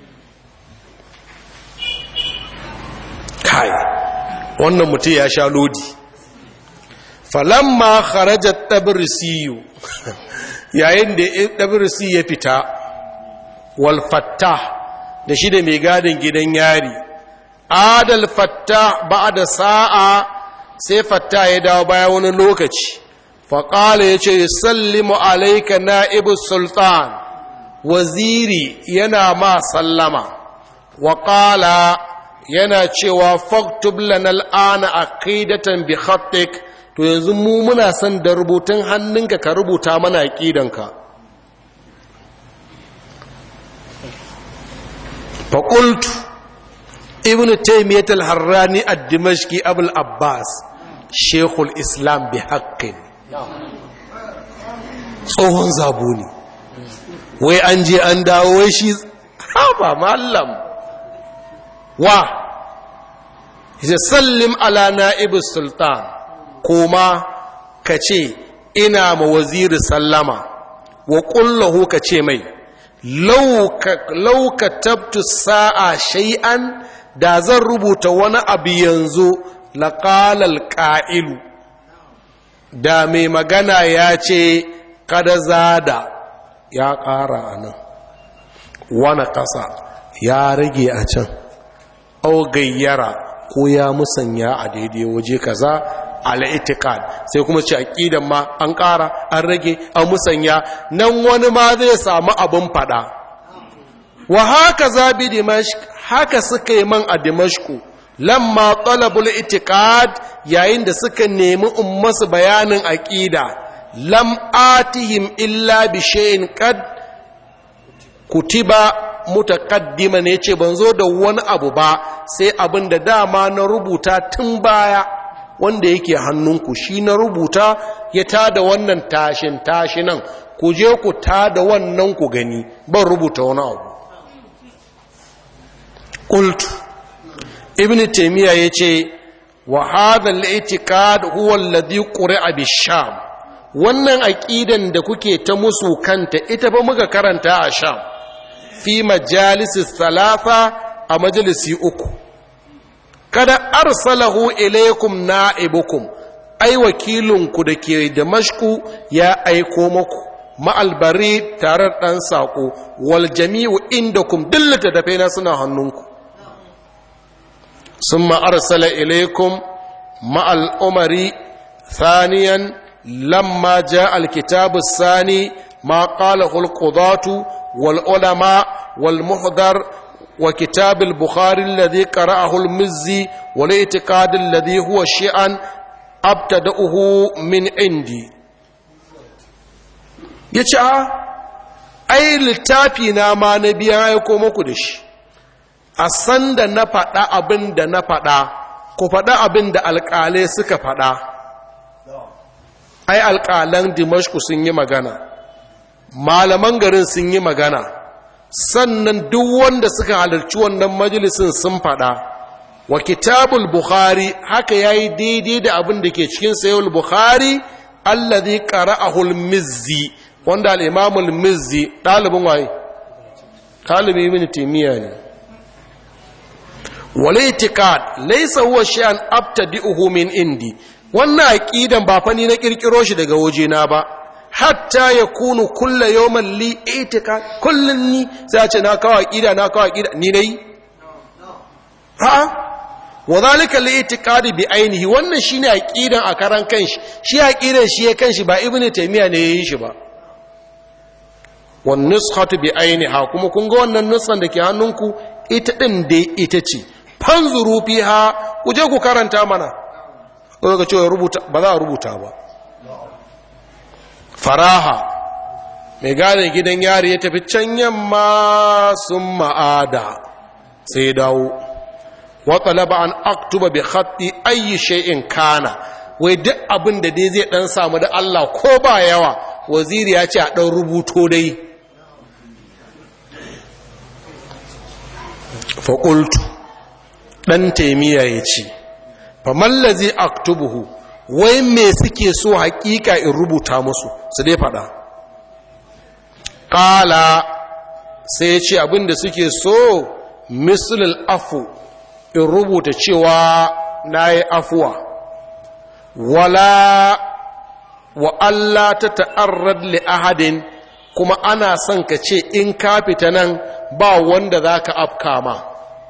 kai wannan mutum ya sha lodi falamma kharaja tabrisiyu yayin da tabrisi ya fita wal fattah da shi da mai gadin gidan yari adal fattah ba'da sa'a sai fattah ya dawo baya wani lokaci faƙala ya ce sallimu alaika na'ibu sultan waziri yana ma sallama waƙala yana cewa faktub lana al'ana aqidatan bi khattik to yanzu mu muna son da rubutun hannunka ka rubuta mana aqidanka fa qultu ibnu taymiyyah al-harrani ad-dimashqi abul abbas shaykhul islam bi haqqin tsohon zabo ne wai an je an dawo wai shi haba mallam wa ya sallim ala na'ibus sultan kuma ka ce ina ma waziri sallama wa kullahu ka ce mai lauka tabtu sa'a shay'an da zan rubuta wani abu yanzu laƙalal ƙa'ilu da mai magana ya ce kada zada ya ƙara a nan wani ƙasa ya rage a can au gayyara ko ya musanya a daidai waje kaza al'itikad sai kuma ce aƙidan ma an ƙara an rage an musanya nan wani ma zai samu abin fada wa haka zabi dimashq haka suka yi man a dimashku lamma talabul itikad yayin da suka nemi ummasu bayanin aqida lam atihim illa bi shay'in qad kutiba mutaqaddiman yace ban zo da wani abu ba sai abin da dama na rubuta tun baya wanda yake hannunku shi na rubuta ya tada wannan tashin tashinan ku je ku tada wannan ku gani ban rubuta wani abu qultu ibn taymiya yace wa hadha al-i'tiqad huwa alladhi quri'a bi-sham wannan aqidan da kuke ta musu kanta ita ba muka karanta a sham fi majalisi thalatha a majalisi uku kada arsalahu ilaykum na'ibukum ai wakilinku da ke damashku ya aiko muku ma'albari tare ɗan saƙo wal jami'u indakum dillata da faina suna hannunku ثم أرسل إليكم مع الأمر ثانيا لما جاء الكتاب الثاني ما قاله القضاة والعلماء wal muhdar wa kitab al bukhari alladhi qara'ahu al mizzi wal i'tiqad alladhi huwa shi'an abtada'uhu min indi yace a ai littafi na ma na biya ya ko muku da shi a sanda na faɗa abin da na faɗa ku faɗa abin da alƙalai suka faɗa ai alƙalan dimashku sun yi magana malaman garin sun yi magana sannan duk wanda suka halarci wannan majalisin sun faɗa wa kitabul bukhari haka yayi daidai da abin da ke cikin sayul bukhari allazi qara'ahu al-mizzi wanda al-imam al-mizzi dalibin waye talibi ibn taymiya ne wal i'tiqad laysa huwa shay'an abtadi'uhu min indi wannan aqidan ba fa ni na kirkiro shi daga wajena ba hatta yakunu kullu yawman li i'tiqad kullun ni sai ce na kawo aqida na kawo aqida ni nayi ha wa zalika li i'tiqadi bi ainihi wannan shine aqidan a karan kanshi shi aqidan shi ya kanshi ba ibnu taymiya ne yayin shi ba wan nuskhatu bi ainiha kuma kun ga wannan nuskan da ke hannunku ita din dai ita ce fanzuru fiha ku je ku karanta mana ko ga cewa rubuta ba za a rubuta ba faraha mai gane gidan yari ya tafi can yamma sun ma'ada sai dawo waɗalaba an aktuba bi khatti ayi shay'in kana wai duk abin da dai zai dan samu da Allah ko ba yawa waziri ya ce a dan rubuto dai fa qultu dan taimiya ya ce fa mallazi aktubuhu wai me suke so hakika in rubuta musu su dai fada qala sai ya ce abin da suke so mislul afu in rubuta cewa na yi afuwa wala wa Allah ta ta'arrad li ahadin kuma ana son ka ce in ka fita nan ba wanda za ka afka ma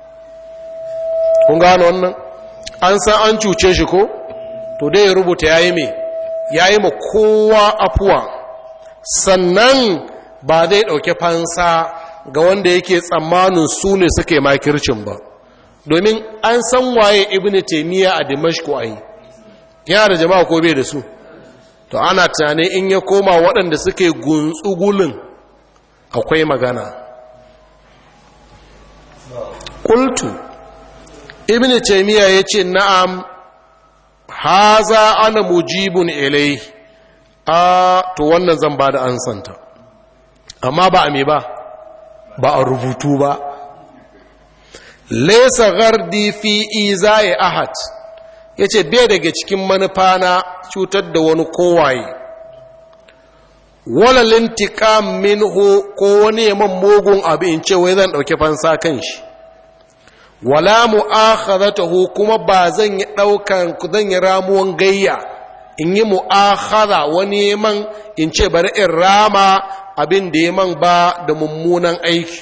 kun gano wannan an san an cuce shi ko to dai ya rubuta ya yi mai ya yi ma kowa afuwa sannan ba zai ɗauki fansa ga wanda yake tsammanin su ne suke makircin ba domin an san waye ibn taymiya a dimashku ai yana da jama'a ko bai da su to ana tunanin in ya koma waɗanda suke guntsugulin akwai magana qultu ibn taymiya yace na'am haza ana mujibun ilai a to wannan zan ba da ansanta amma ba a me ba ba a rubutu ba laisa gardi fi izai ahad yace bai daga cikin manufa na cutar da wani kowaye wala lintiqam minhu ko wani yaman mugun abu in ce wai zan dauke fansa kan shi wala mu'akhadatuhu kuma ba zan yi daukan zan yi ramuwan gayya in yi mu'akhadha wani yaman in ce bari in rama abin da yaman ba da mummunan aiki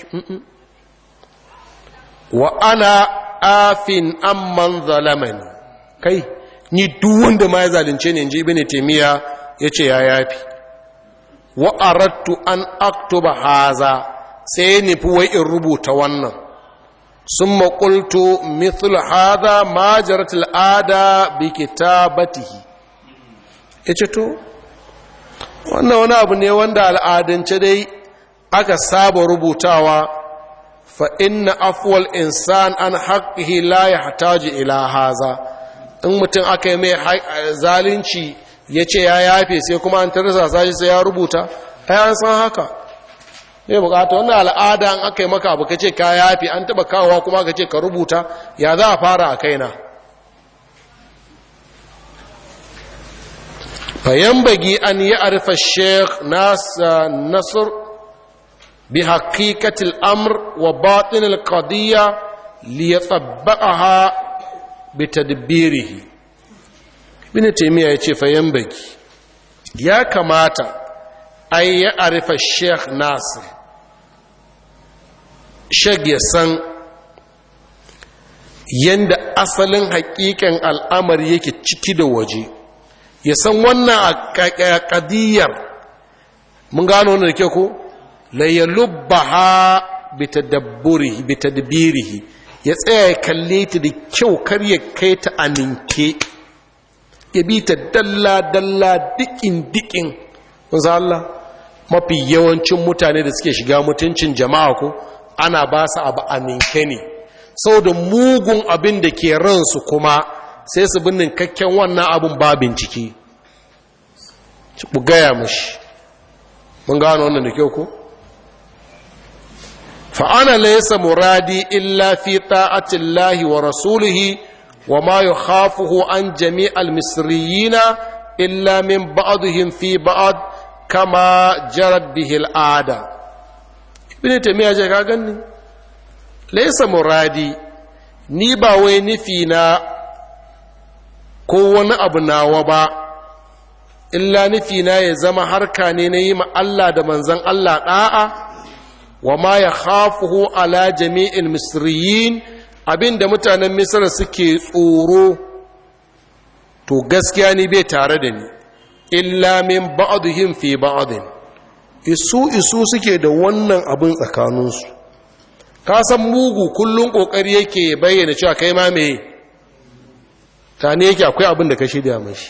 wa ana afin amman zalamani kai ni duk wanda ma ya zalunce ne inji ibn taymiya yace ya yafi wa aradtu an aktuba haza sai ni fi wai in rubuta wannan summa qultu mithl hadha ma jarat al'ada bi kitabatihi yace to wannan wani abu ne wanda al'adance dai aka saba rubutawa فإن أفوى الإنسان عن حقه لا يحتاج إلى هذا in mutum aka yi mai zalunci ya ce ya yafe sai kuma an tarasa sashi sai ya rubuta ai an san haka ne bukata wannan al'ada an aka yi maka abu ka ce ka yafe an taba kawowa kuma ka ce ka rubuta ya za a fara a kaina fayan bagi an yi arfa sheikh nasir بحقيقة الأمر وباطن القضية ليطبقها بتدبيره ابن تيمية يتي فينبغي يا كماتا أن يعرف الشيخ ناصر شيخ يسن yanda asalin hakikan al'amari yake ciki da waje ya san wannan a ƙadiyar mun gano wanda da ke ko la yalubbaha bitadabburihi bitadbirihi ya tsaya ya kalle ta da kyau kar ya kai ta a ninke ya bi ta dalla dalla dikin dikin manzo Allah mafi yawancin mutane da suke shiga mutuncin jama'a ko ana ba su abu a ninke ne saboda mugun abin da ke ransu kuma sai su binnin kakken wannan abin ba bincike ku gaya mashi mun gano wannan da kyau ko fa'ana laysa muradi illa fi ta'atillahi wa rasulihi wa ma yukhafuhu an jami'al misriyina illa min ba'dihim fi ba'd kama jarat bihi al'ada ibn taymiya je ka ganni laysa muradi ni ba wai nufi na ko wani abu nawa ba illa nufina ya zama harka ne na yi ma Allah da manzan Allah ɗa'a wa ma ya hafuhu ala jami'in misriyin abinda mutanen misra suke tsoro to gaskiya ni bai tare da ni illa min ba'aduhim fi ba'adin isu isu suke da wannan abin tsakaninsu ka san mugu kullum ƙoƙari yake bayyana cewa kai ma me ta ne yake akwai abin da ka shirya mashi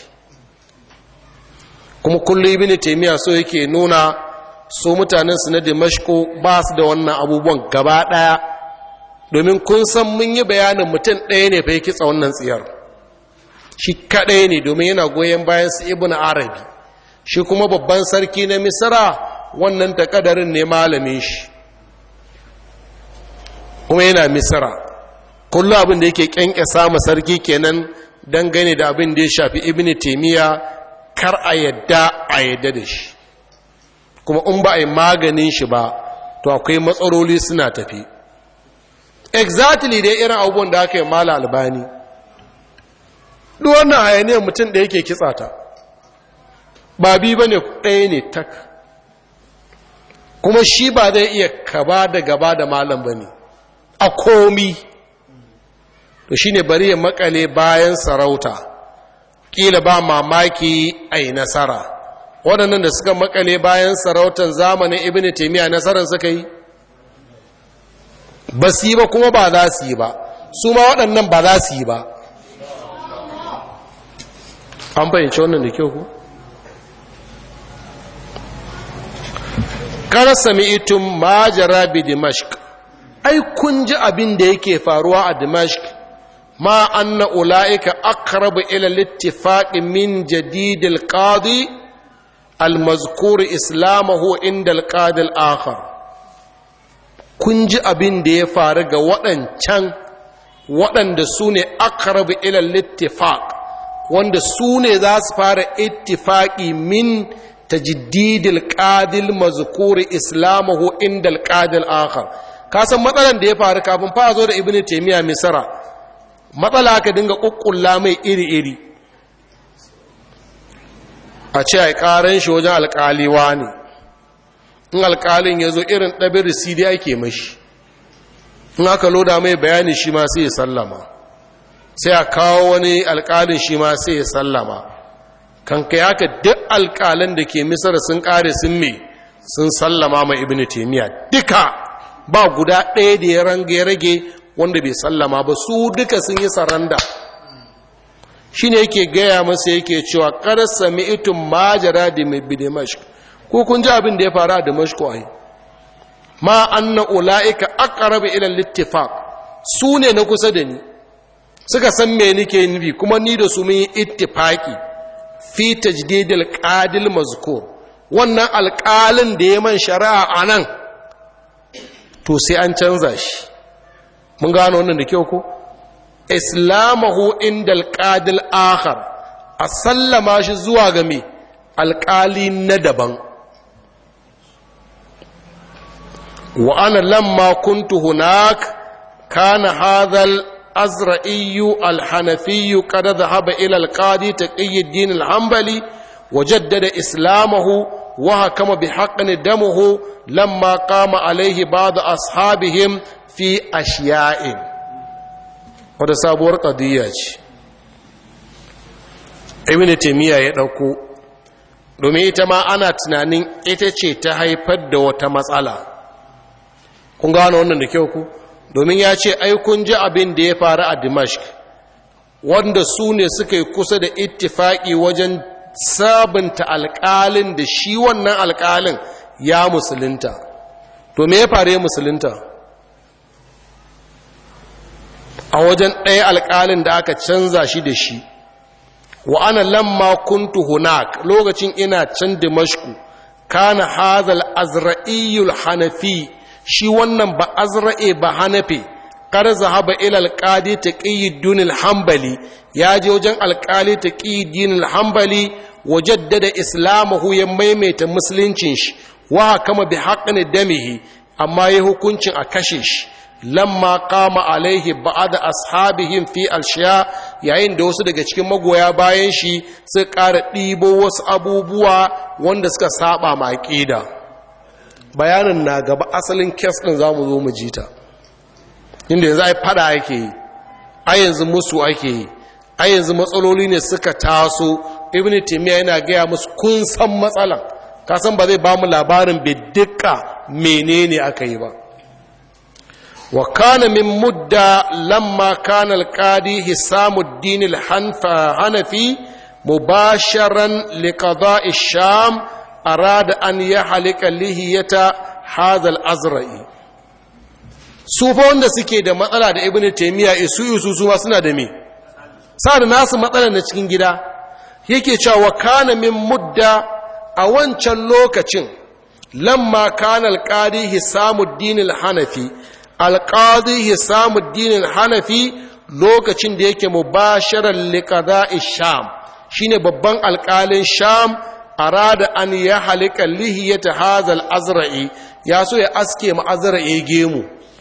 kuma kullum ibn taymiya so yake nuna su mutanen su na Damashko ba su da wannan abubuwan gaba daya domin kun san mun yi bayanin mutum ɗaya ne fa yake kitsa wannan tsiyar shi kaɗai ne domin yana goyon bayan su ibn arabi shi kuma babban sarki na misra wannan takadarin ne malamin shi kuma yana misra kullum abin da yake kyankyasa ma sarki kenan dangane da abin da ya shafi ibn taymiya kar a yadda a yadda da shi kuma in ba a yi maganin shi ba to akwai matsaloli suna tafi exactly dai irin abubuwan da aka yi mala albani duk wannan hayaniyar mutum da yake kitsa ta ba bi ba ne ɗaya ne tak kuma shi ba zai iya kaba da gaba da malam ba ne a komi to shi ne bari ya makale bayan sarauta kila ba mamaki a yi nasara waɗannan da suka makale bayan sarautar zamanin ibn taimiyya nasarar suka yi ba su yi ba kuma ba za su yi ba su ma waɗannan ba za su yi ba an fahimci wannan da kyau ku kar sami itun majara bi dimashq ai kun ji abin da yake faruwa a dimashq ma anna ula'ika aqrabu ila al-ittifaq min jadid al-qadi al-mazkur islamahu inda al-qadi al-akhar kun ji abin da ya faru ga waɗancan waɗanda su ne aqrabu ila al-ittifaq wanda su ne za su fara ittifaqi min tajiddidil qadil mazkur islamahu inda al-qadi al-akhar ka san matsalan da ya faru kafin fa zo da ibnu taymiya misra matsala aka dinga kukkulla mai iri-iri a ce a ƙaran shi wajen alƙaliwa ne in alƙalin ya zo irin ɗabin risidi ake mashi in aka loda mai bayani shi ma sai ya sallama sai a kawo wani alƙalin shi ma sai ya sallama kan kai haka duk alƙalin da ke misar sun ƙare sun me sun sallama ma ibn taimiyya duka ba guda ɗaya da ya rage wanda bai sallama ba su duka sun yi saranda shi ne yake gaya masa yake cewa kada sami itun majara da mai bi damashq ko kun ji abin da ya faru a damashq ai ma anna ulaika aqrabu ila al-ittifaq su ne na kusa da ni suka san me nake nufi kuma ni da su mun yi ittifaqi fi tajdid al-qadil mazkur wannan alƙalin da ya man shari'a anan to sai an canza shi mun gano wannan da kyau ko islamahu inda alƙadil akhar a sallama shi zuwa ga me alƙali na daban wa ana lamma kuntu hunak kana hadhal azra'iyyu alhanafiyyu qad dhahaba ila alqadi taqiyuddin alhanbali وجدد إسلامه وحكم بحقن دمه لما قام عليه بعض أصحابهم fi ashiya'in wadda sabuwar ƙadiyya ce ibn taimiyya ya ɗauko domin ita ma ana tunanin ita ce ta haifar da wata matsala kun gano wannan da kyau ku domin ya ce ai kun ji abin da ya faru a dimashq wanda su ne suka yi kusa da ittifaki wajen sabunta alƙalin da shi wannan alƙalin ya musulunta to me ya faru ya musulunta a wajen ɗaya alƙalin da aka canza shi da shi wa ana lamma kuntu hunak lokacin ina can dimashku kana hazal azra'iyul hanafi shi wannan ba azra'e ba hanafi kar zahaba ila alqadi taqiyuddin al-hanbali ya je wajen alqali taqiyuddin al-hanbali wajaddada islamahu ya maimaita musuluncin shi wa kama bi haqqin damihi amma ya hukuncin a kashe shi lamma kama alaihi ba'ada ashabihim fi alshiya yayin da wasu daga cikin magoya bayan shi suka ƙara ɗibo wasu abubuwa wanda suka saba ma aqida bayanin na gaba asalin kes din zamu zo mu jita inda yanzu ai fada ake yi ai yanzu musu ake yi ai yanzu matsaloli ne suka taso ibn taymiya yana gaya musu kun san matsalan ka san ba zai ba mu labarin bidika menene aka yi ba وكان من مدة لما كان القاضي حسام الدين الحنفي مباشرا لقضاء الشام أراد أن يحلق لهية هذا الأزرعي sufa wanda suke da matsala da ibn taymiya isu isu su suna da me sa da nasu matsala na cikin gida yake cewa kana min mudda a wancan lokacin lamma kana alqadi hisamuddin al-hanafi alƙadi hisamuddin hanafi lokacin da yake mubasharar liƙada'i sham shine babban alƙalin sham arada an ya halika lihiyata hazal azra'i ya so ya aske ma azra'i gemu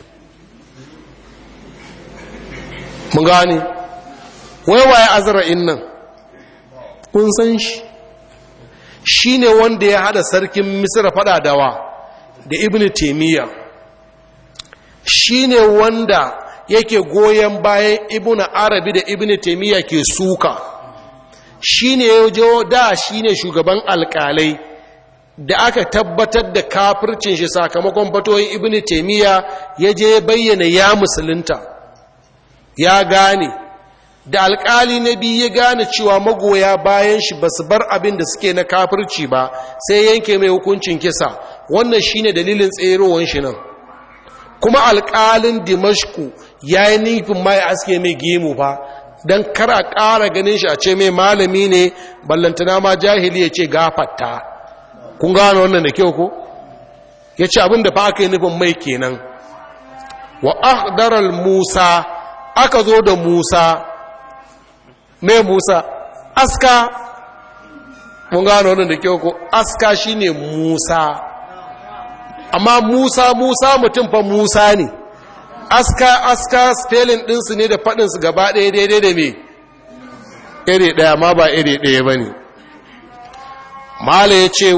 mun gane waiwaye azra'in nan kun san shi shine wanda ya hada sarkin misra fada dawa da ibn taimiyya shi ne wanda yake goyon bayan ibn arabi da ibn taimiyya ke suka shi ne da shi ne shugaban alkalai da aka tabbatar da kafircin shi sakamakon fatoyin ibn taimiyya ya je bayyana ya musulunta ya gane da alkali na biyu ya gane cewa magoya bayan shi ba su bar abin da suke na kafirci ba sai yanke mai hukuncin kisa wannan shine dalilin tserowar shi nan kuma alƙalin dimashku ya yi nufin ma ya aske mai gemu fa don kara ƙara ganin shi a ce mai malami ne ballantana ma jahili ya ce gafatta kun gano wannan da kyau ko ya ce abin da fa aka yi nufin mai kenan wa ahdaral musa aka zo da musa mai musa aska mun gano wannan da kyau ko aska shine musa amma Musa Musa mutum fa Musa ne aska aska spelling ɗinsu ne da faɗinsu gaba ɗaya daidai da me iri ɗaya ma ba iri ɗaya ba ne mala ya ce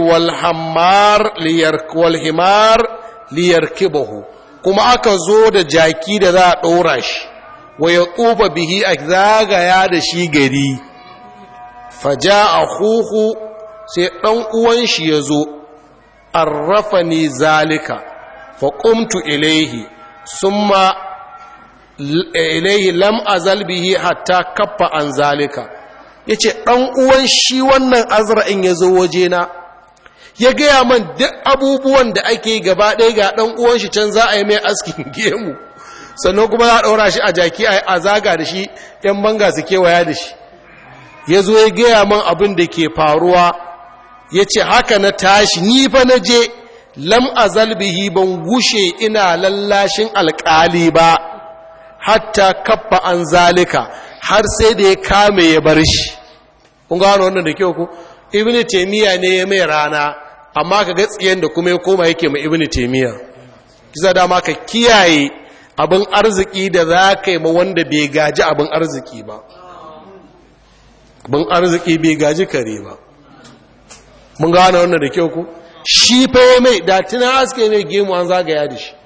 walhimar liyar kibahu kuma aka zo da jaki da za a ɗora shi wa ya tsufa bihi a zagaya da shi gari faja a huhu sai ɗan uwan shi ya zo arrafani zalika faƙumtu ilaihi summa ilaihi lam azal bihi hatta kaffa an zalika yace ɗan uwan shi wannan azra'in ya zo wajena ya gaya man duk abubuwan da ake gaba ɗaya ga ɗan uwan shi can za a yi mai askin gemu sannan kuma za a ɗaura shi a jaki a zaga da shi ‘yan banga su kewaya da shi ya zo ya gaya man abin da ke faruwa ya ce haka na tashi ni fa na je lam azal bihi ban gushe ina lallashin alƙali ba hatta kaffa an zalika har sai da ya kame ya bar shi kun gano wannan da kyau ku ibnu taymiya ne ya mai rana amma ka ga tsiyen da kuma ya koma yake ma ibnu taymiya kisa dama ka kiyaye abin arziki da za ka yi ma wanda bai gaji abin arziki ba abin arziki bai gaji kare ba mun gane wannan da kyau ku shi fa ya mai da tunan aske mai gemu an zagaya da shi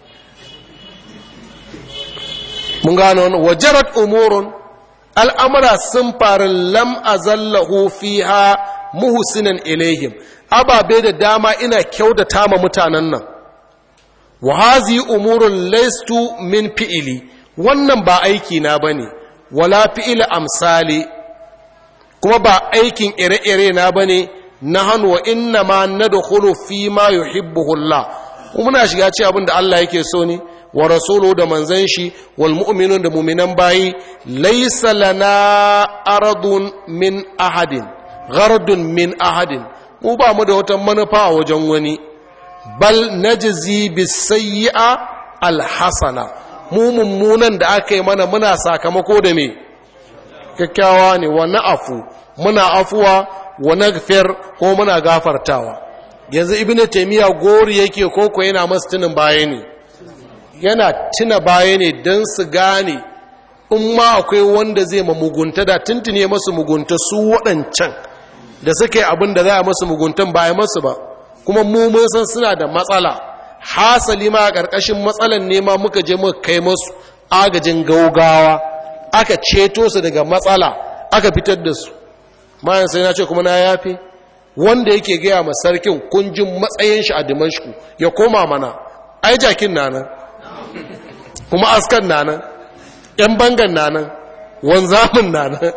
mun gane wannan wajarat umurun al'amura sun faru lam azallahu fiha muhsinan ilaihim ababe da dama ina kyautata ma mutanen nan wa hazi umurun laistu min fi'ili wannan ba aiki na bane wala fi'il amsali kuma ba aikin ire-ire na bane na hannu wa inna ma nadkhulu fi ma yuhibbuhu Allah muna shiga ci abin da Allah yake so ne wa rasulu da manzan shi wal mu'minun da mu'minan bayi laysa lana aradun min ahadin ghardun min ahadin mu ba mu da wata manufa a wajen wani bal najzi bisayyi'a alhasana mu mummunan da aka yi mana muna sakamako da me kyakkyawa ne wa na'afu muna afuwa wa naghfir ko muna gafartawa yanzu ibnu taymiya gori yake koko yana masu tunin baya ne yana tuna baya ne don su gane in ma akwai wanda zai ma mugunta da tuntune masu mugunta su waɗancan da suke abin da za a masu muguntan ba masu ba kuma mu mun san suna da matsala hasali ma a ƙarƙashin matsalan nema muka je muka kai masu agajin gaugawa aka ceto su daga matsala aka fitar da su mayan sai na ce kuma na yafe wanda yake gaya ma sarkin kunjin matsayin shi a dimashku ya koma mana ai jakin na nan kuma askan na nan ‘yan bangan na nan wanzamin na nan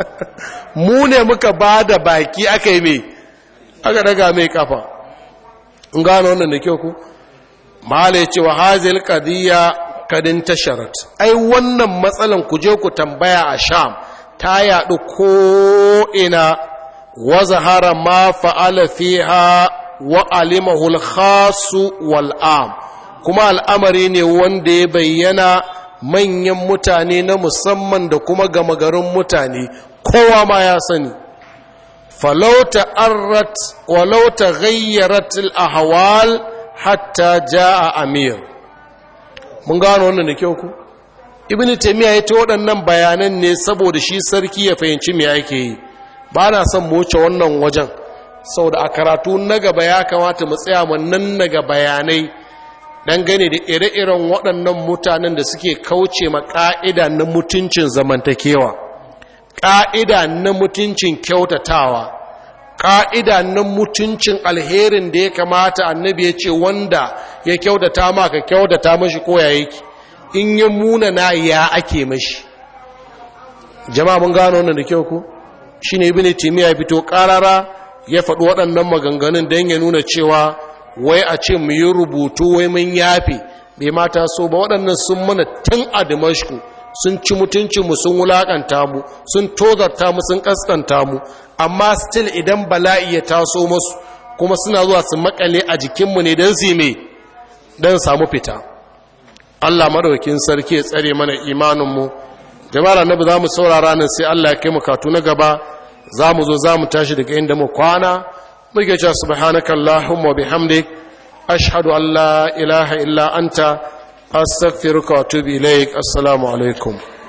mu ne muka ba da baki aka yi mai aka daga mai kafa in gano wannan da kyau ku mahala ya ce wa hazil kadiyya kadin tasharat ai wannan matsalan ku je ku tambaya a sham ta yaɗu ko'ina wa zahara ma fa'ala fiha wa alimahul khasu wal'am kuma al'amari ne wanda ya bayyana manyan mutane na musamman da kuma gama garin mutane kowa ma ya sani falauta arrat walauta gayyarat al-ahwal hatta jaa amir mun gano wannan da kyau ku ibn taymiya ya ta waɗannan bayanan ne saboda shi sarki ya fahimci me yake yi ba na son mu wuce wannan wajen saboda a karatu na gaba ya kamata mu tsaya mu nan naga bayanai dangane da ire-iren waɗannan mutanen da suke kauce ma ƙa'ida na mutuncin zamantakewa ƙa'ida na mutuncin kyautatawa ƙa'ida na mutuncin alherin da ya kamata annabi ya ce wanda ya kyautata ma ka kyautata mashi koya yake in ya muna na ya ake mashi jama'a mun gano wannan da kyau ko shi ne ibini timiya fito ƙarara ya faɗi waɗannan maganganun don ya nuna cewa wai a ce mu yi rubutu wai mun yafe bai mata so ba waɗannan sun mana tun a dimashku sun ci mutuncinmu sun wulaƙanta mu sun tozarta mu sun ƙasƙanta mu amma still idan bala'i ya taso masu kuma suna zuwa su makale a jikinmu ne don su me don samu fita Allah madaukin sarki ya tsare mana imaninmu jama'ar annabi za mu saurara nan sai Allah ya kai mu katu na gaba za mu zo za mu tashi daga inda mu kwana muke cewa subhanaka allahumma bihamdik ashhadu an la ilaha illa anta astaghfiruka wa atubu ilaik assalamu alaikum